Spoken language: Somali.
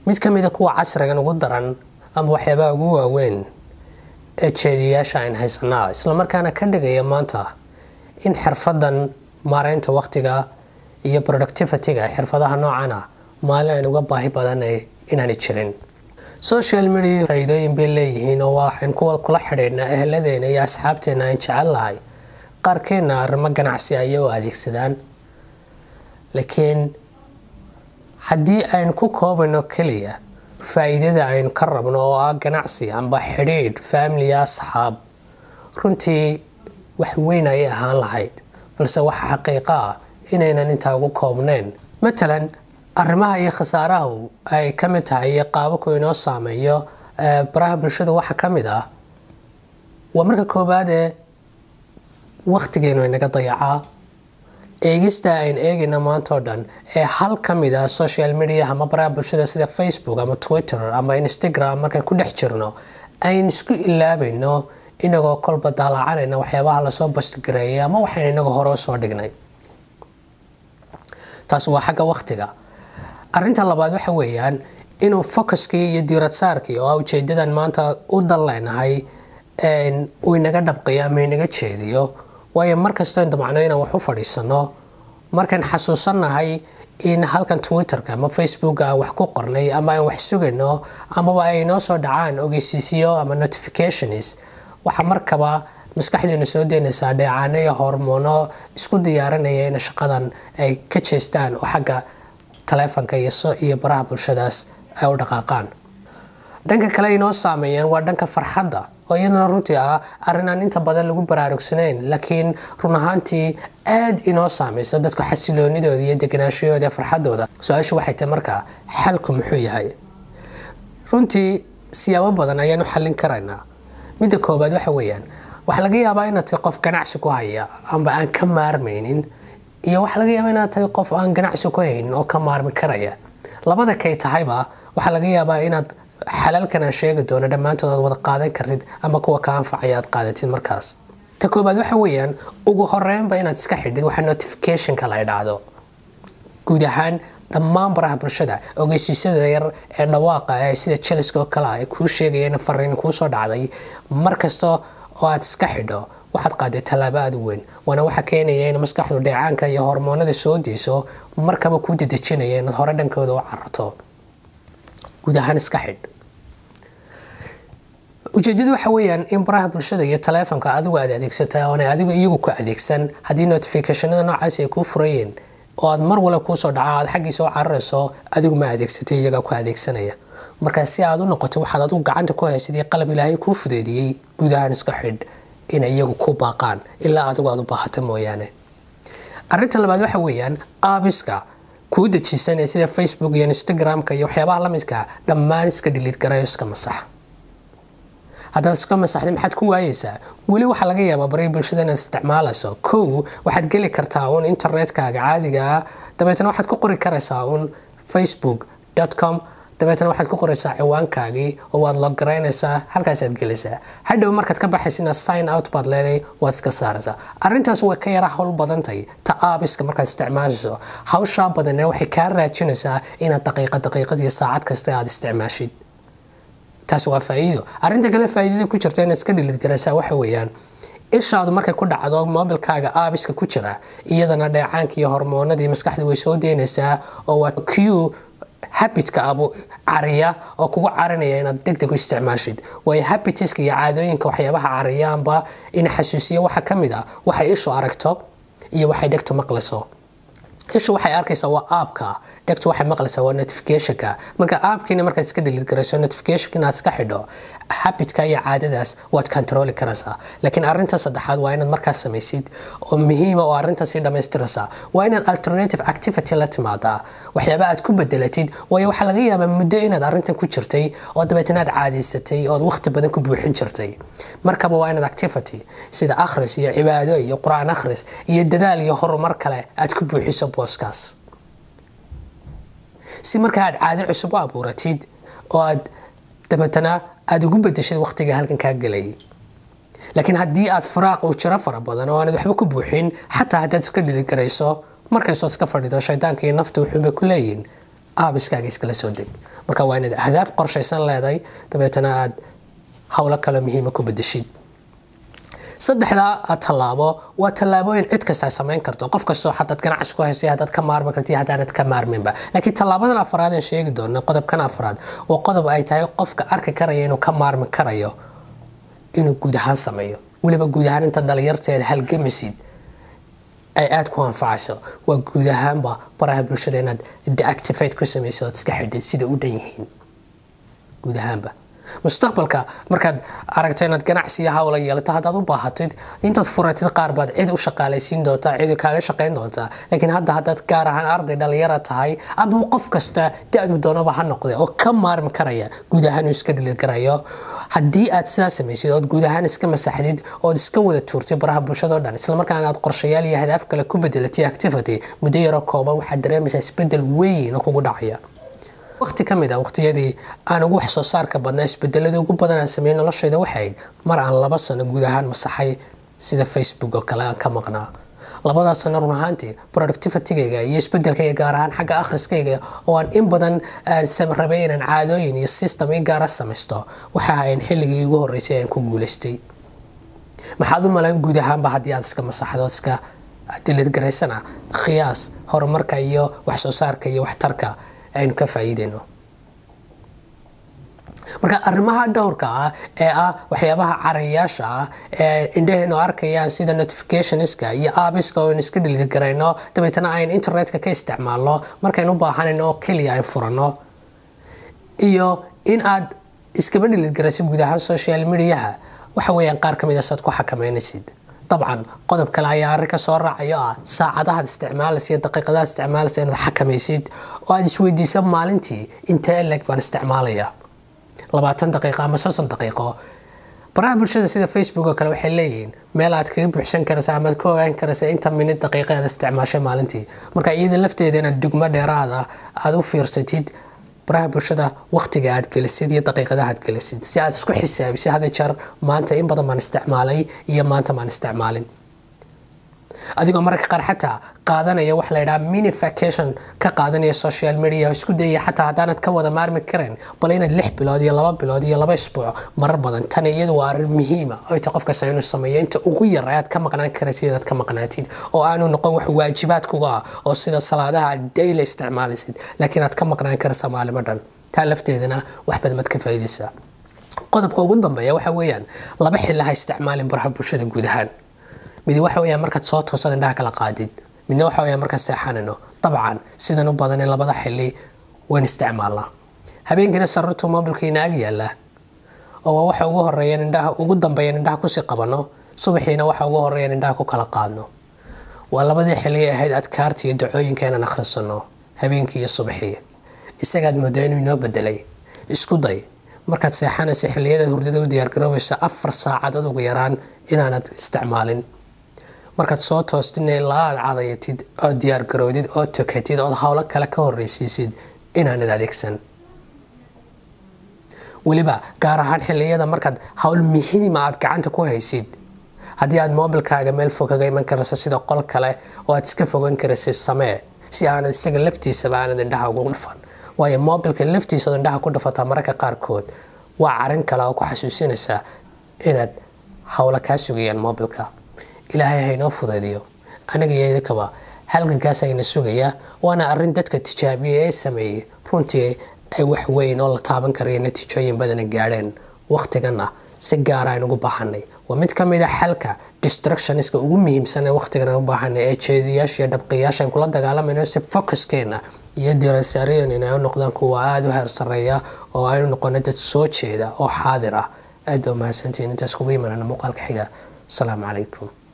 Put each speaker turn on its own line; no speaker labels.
mid ka mida kuwa casrigan ugu daran ama waxyaabaha ugu waaweyn ee jeediyayaasha ayn haysanaa islamarkaana ka dhigaya maanta in xirfadan maareynta waqtiga iyo productivityga xirfadaha noocana maalin ayn uga baahi badanay inaanay jirin social media faa'iidooyin bay leeyihiin oo waxaan kuwa kula xidhiidhnaa eheladeena iyo asxaabteena aan jecel lahay qaarkeenna arrimo ganacsi ayay u adeegsadaan laakiin haddii aynu ku koobayno keliya faa'iidada aynu ka rabno oo ah ganacsi amba xidhiidh faamiliya asxaab runtii wax weyn ayay ahaan lahayd balse waxa xaqiiqo ah inaynan intaa ugu koobnayn matalan arrimaha iyo khasaarahu ay ka mid tahay iyo qaababku inoo saameeyo baraha bulshada waxaa ka mid ah waa marka koowaadee waqtigeenu inaga dayacaa eegista ayn eegayna maanta oo dhan ee hal ka mid ah social media ama baraha bulshada sida facebook ama twitter ama instagram markaan ku dhex jirno ayn isku ilaabayno inagoo kolba daalacanayna waxyaabaha lasoo bastgareeyay ama waxaynu inagoo hore usoo dhignay taas waa xagga waqtiga arinta labaad waxa weeyaan inuu focuskii iyo diiradsaarkii oo ujeedadan maanta u dan leenahay uu inaga dhabqiyo ama inaga jeediyo waayo markastoo damacno inaan wax u fadhiisano markaan xasuusannahay in halkan twitterka ama facebooka aan wax ku qornay ama aan wax sugayno amaba ay noo soo dhacaan ogeysiisyo ama notifications waxa markaba maskaxdeenu soo deynaysaa dheecaano iyo hormoono isku diyaarinaya in shaqadan ay ka jeestaan oo xagga taleefonka iyo baraha bulshadaas ay u dhaqaaqaan dhanka kale inoo saameeyeen waa dhanka farxadda oo iyadana runtii ah arrin aan inta badan lagu baraarugsanayn laakiin run ahaantii aad inoo saameysa dadku xasiloonidooda iyo deganaashahooda farxadooda su-aashu waxay tahay markaa xalku muxuu yahay runtii siyaabo badan ayaan u xallin karaynaa midda koobaad waxa weeyaan waxaa laga yaabaa inaad tahay qof ganacsi ku haya amba aan ka maarmaynin iyo waxaa laga yaabaa inaad tahay qof aan ganacsi ku haynin oo ka maarmi karaya labada kay tahayba waxaa laga yaabaa inaad xalaalkan aan sheegi doono dhammaantood aad wada qaadan kartid ama kuwa ka anfacaya aad qaadatid markaas ta koobaad waxa weeyaan ugu horeynba inaad iska xidhid waxa notificationka la idhaahdo guud ahaan dhammaan baraha bulshada ogeysiisyada yar ee dhawaaqa ee sida jeliska oo kale ah ee kuu sheegaya in fariin kuu soo dhacday mar kasta oo aad iska xidho waxaad qaaday tallaabo aada u weyn waana waxa keenaya in maskaxdu dheecaanka iyo hormoonada soo deyso markaba kuu dedejinaya inaad hore dhankooda u cararto guud ahaan iska xidh ujeedadu waxa weeyaan in baraha bulshada iyo taleefonka adigu aad adeegsata oona adigu iyagu ku adeegsan haddii notificationada noocaasi ay kuu furayeen oo aad mar wala kuusoo dhaca aad xaggiisa u cararayso adigu ma adeegsatay iyagaa ku adeegsanaya markaa si aad u noqoto waxaad adigu gacanta ku haysid iyo qalab ilaahay kuu fudeediyey guud ahaan iska xidh inay iyagu ku baaqaan ilaa adigu aad u baahata mooyaane arinta labaad waxa weeyaan aabiska kuu dejisan ee sida facebook iyo instagramka iyo waxyaabaha lamidka dhammaan iska dhiliid garayo iska masax haddaad iska masaxday maxaad ku waayeysaa weli waxaa laga yaabaa baray bulshada inaad isticmaalayso kow waxaad geli kartaa uun internetkaaga caadiga ah dabeetna waxaad ku qori karaysaa uun facebook com dabeetna waxaad ku qoraysaa ciwaankaagii oo waad logaraynaysaa halkaasaad gelaysaa hadhow markaad ka baxaysina sign out baad leeday waad iska saaraysaa arrintaas way ka yara howl badantay ta aabiska markaad isticmaashayso hawshaa badanee waxay kaa raajinaysaa inaad daqiiqa daqiiqad iyo saacad kasta aad isticmaashid taas waa faa'iido arrinta kale faa'iidada ku jirta inaad iska dhilid garaysaa waxa weeyaan ishaadu markay ku dhacdo mobilkaaga aabiska ku jira iyadana dheecaanka iyo hormoonadii maskaxda way soo deynaysaa oo waa q habitka abu cariya oo kugu carinaya inaad deg deg u isticmaashid waayo habitiska iyo caadooyinka waxyaabaha cariyaanba in xasuusiya waxa ka mid ah waxay ishu aragto iyo waxay dhegtu maqlayso ishu waxay arkaysaa waa aabka dhegtu waxay maqlaysaa waa notificationka marka aabkiina markaad iska dhilid garayso notificationka inaad iska xidho habitka iyo caadadaas waad controli karaysaa laakiin arrinta saddexaad waa inaad markaas samaysid oo muhiima oo arrintaasi dhammaystiraysaa waa inaad alternative activity la timaadaa waxyaaba aad ku bedelatid waayo waxaa laga yaabaa muddo inaad arrintan ku jirtay oo dabeetana aad caadaysatay ood waqti badan ku buuxin jirtay markaba waa inaad activity sida akhris iyo cibaado iyo qur-aan akhris iyo dadaal iyo horumar kale aad ku buuxiso booskaas si marka aad caado cusub u abuuratid oo aad dabeetana aada ugu bedeshid waqtiga halkan kaa gelayay laakiin haddii aad firaaq uu jiro fara badan oo aanad waxba ku buuxin xataa haddaad iska dhili garayso markaysood iska fadhido shaydaanka iyo nafta wuxuuba ku leeyihin aabiskaaga iskala soo deg marka waa inaad ahdaaf qorshaysan leedahay dabeetana aad howlo kale muhiima ku bedeshid saddexdaa tallaabo waa tallaabooyin cid kasta samayn karto qof kastoo hadaad ganacsi ku haysay hadaad ka maarmi karti haddaanad ka maarminba laakiin tallaabadan afraad ee sheegi doona qodobkan afraad waa qodob ay tahay qofka arki karaya inuu ka maarmi karayo inuu guud ahaan sameeyo weliba guud ahaan inta dhalinyarteed halgamisid ay aada ku anfacayso waa guud ahaanba baraha bulshada inaad deactivate ku samaysid ood iska xidhid sida u dhan yihiin guud ahaanba mustaqbalka markaad aragto inaad ganacsiga hawla yeelato haddaad u baahatid intaad furatid qaar baad cid u shaqaalaysiin doontaa cid kaaga shaqayn doontaa laakiin hadda haddaad gaar ahaan arday dhalinyara tahay ama qof kasta da-du doonaba ha noqday oo ka maarmi karaya guud ahaan uu iska dhiligarayo haddii aad sidaa samaysid ood guud ahaan iska masaxdid ood iska wada tuurtid baraha bulshadao dhan islamarkaana aad qorshayaal iyo hadaaf kale ku bedelatay activity muddo yaroo kooban waxaad dareemaysaa isbedel weyn oo kugu dhacaya waqti ka mid a waqtiyadii aan ugu wax soo saarka badnaa isbedeladii ugu badan aan sameeyey noloshayda waxay mar aan laba sano guud ahaan masaxay sida facebook oo kale aan ka maqnaa labadaas sano run ahaantii productivitygayga iyo isbedelkayga gaar ahaan xagga akhriskayga oo aan in badan rabay inaan caadooyin iyo system i gaara samaysto waxa ahayn xilligii ugu horreysay aan ku guulaystay maxaad u malayn guud ahaanba haddii aad iska masaxdo iska dilidgaraysana khiyaas horumarka iyo wax soo saarka iyo waxtarka aynu ka faa'iidayno marka arrimaha dhowrka ah ee ah waxyaabaha carayaasha ah ee indhahaynu arkayaan sida notificationska iyo aabiska oo aynu iska dhiligarayno dabeetana aynu internetka ka isticmaalno markaynu u baahanayno oo keliya ay furanno iyo in aad iskaba dhiligarayso guud ahaan social mediaha waxa weeyaan qaar ka mid a saad ku xakameynaysid dabcan qodob kale ayaa arrin ka soo raacayo ah saacadahaad isticmaalaysa iyo daqiiqadaad isticmaalaysa inaad xakamaysid oo aad isweydiisa maalintii intee eleg baan isticmaalaya labaatan daqiiqo ama soddon daqiiqo baraha bulshada sida facebook oo kale waxay leeyihiin meel aad kaga buuxsan karaysa ama aad ka ogaan karaysa inta minid daqiiqa aad isticmaashay maalintii marka iyada lafteeda inaad dugmo dheeraada aada u fiirsatid baraha bulshada waqtiga aad gelisid iyo daqiiqadaha aad gelisid si aad isku xisaabisid hada jeer maanta in badan baan isticmaalay iyo maanta baan isticmaalin adigoo mararka qaar xataa qaadanaya wax la ydhaha mini vacation ka qaadanaya social media isku dayaya xataa haddaanad ka wada maarmi karayn bal inaad lix bilood iyo laba bilood iyo laba isbuuc marar badan tan iyadu waa arrin muhiima oo ta qofkasta inuu sameeyo inta ugu yar ayaad ka maqnaan karaysid inaad ka maqnaatid oo aanu noqon wax waajibaad kuga ah oo sida salaadaha aad daily isticmaalaysid laakiin aad ka maqnaan karaysa maalimo dhan taa lafteedana wax badan baad ka faa'iidaysaa qodobka ugu dambeeya waxa weeyaan laba xilli ha isticmaalin baraha bulshada guud ahaan midi waxa weeyaan markaad soo toosad indhaha kala qaadid midna waxa weeyaan markaad seexanayno dabcan sidan u badan in labada xilli waan isticmaalnaa habeenkiina sarartuu mobilkiina ag yaallaa oo waxa ugu horeeyan indhaha ugu dambeeyan indhaha kusii qabano subaxiina waxa ugu horeeyan indhaha ku kala qaadno waa labadii xilli ahayd adkaarta iyo dacooyinka inaan akhrisano habeenkii iyo subaxii isagaad moodaa inuu inoo bedelay isku day markaad seexanaysa xilliyadaad hurdada u diyaargaroobaysa afar saacadood ugu yaraan inaanad isticmaalin markaad soo toostidna ilaa aad cadayatid ood diyaargaroodid ood tokatid ood howlo kale ka horreysiisid inaanad adeegsan weliba gaar ahaan xilliyada markaad howl muhiima aad gacanta ku haysid haddii aad mobilkaaga meel fog kaga iman karayso sida qol kale oo aad iska fogan karaysid samee si aanad isaga laftiisaba aanad indhaha ugu dhufan waayo mobilka laftiisaad indhaha ku dhufataa mararka qaarkood waa carin kale oo ku xasuusinaysa inaad howlo kaa sugayaan mobilka ilaahay haynoo fudaydiyo aniga iyo idinkaba halgankaas ayna sugayaa waana arrin dadka tijaabiya ee sameeyey runtii ay wax weyn oo la taaban karayo natiijooyin badana gaadheen waqtiganna si gaara aynu ugu baahanay waa mid ka mid a xalka distructioniska ugu muhiimsan ee waqtigan aan u baahanay ee jeediyaasha iyo dhabqiyaasha aan kula dagaalamayno si focuskeena iyo dirasaaryadan inay u noqdaan kuwa aada u heer sarreeya oo aynu noqono dad soo jeeda oo xaadir ah aad baa mahadsantihiin intaas kugu imanana muuqaalka xiga asalaamu calaykum